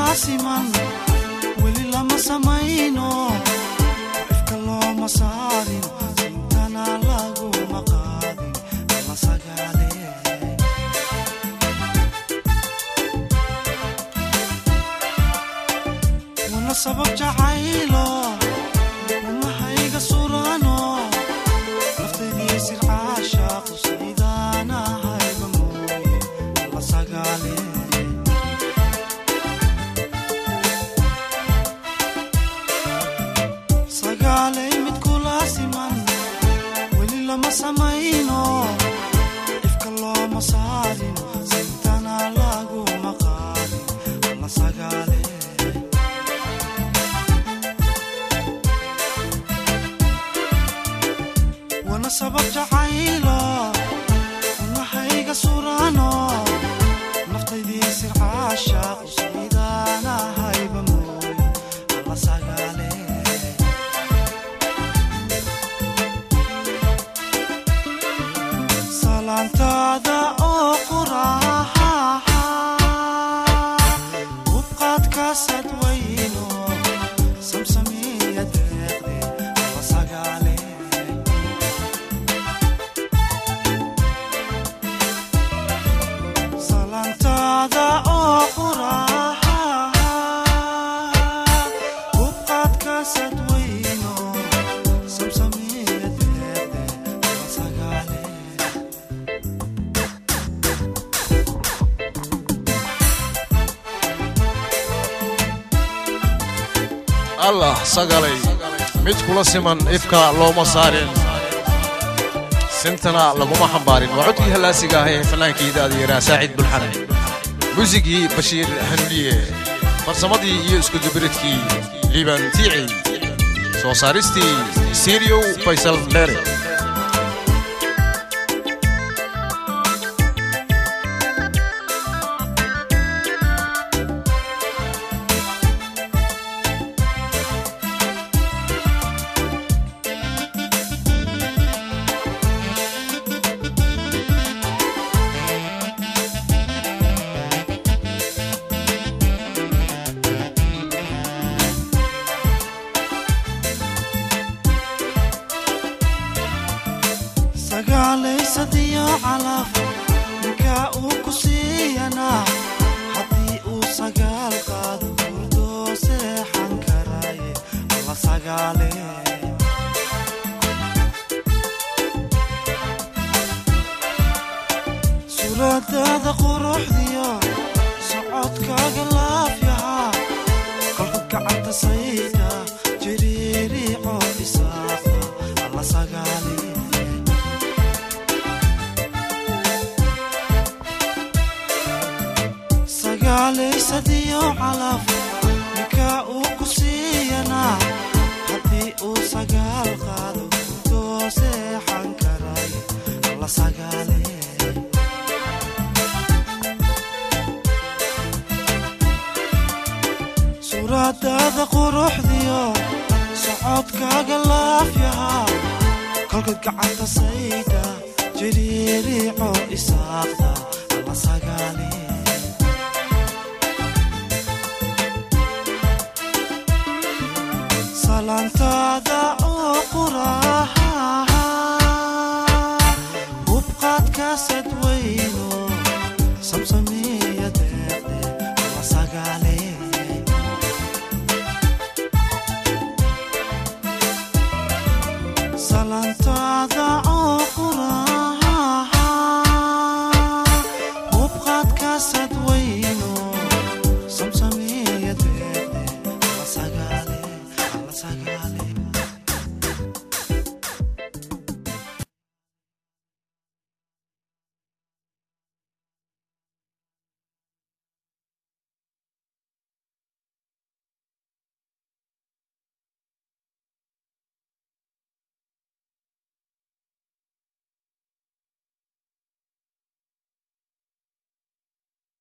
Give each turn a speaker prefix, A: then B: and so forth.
A: siman weli lama samayno ifka looma saarin intana laguma qaadin alla sagaale wana sabab jacaylo umahayga surano naftaydii sircaashaaqu saydaanahayba mooye alla sagaale sagaalay mid kula siman weli lama samayno ifka looma saarin sayntana laguma qaadin alla sagaale wana sabab jacaylo unahayga surano naftaydii sircaashaaqu saydaanahayba mooye alla sagaale salaantaada oo quraaha ubqaadkaasad wayno samsamiya deeqde alla sagaale salaantaada oo quraaha ubqaadkaasad wayno samsamiya deeqde alla sagaale
B: allah sagalay mid kula siman ifka looma saarin sintana laguma xambaarin waa codkii hallaasiga ah ee fannaankii daadiyaraa saacid bulxan muusigii bashiir hanuuniye farsamadii iyo iskudubiridkii liiban tiici soo saaristii siriyow faysal dheere
A: sagaalaysadiyo calaf ninkaa uu ku siiyanaa haddii uu sagaal qaado hurdoo seexan karaaye alla sagaale suuradaada quruxdiyo socodkaaga laafyahaa kolka gacanta sayda jiriiriico isaaqda alla sagaale sagaalaysadiyo calaf ninkaa uu ku siiyanaa haddii uu sagaal qaado hurdoo seexan karaay alla sagaale suuradaada quruxdiyo socodkaaga laafyahaa kolkad gacanta sayda jiriiriico isaaqda alla sagaale salaantaada oo quraaha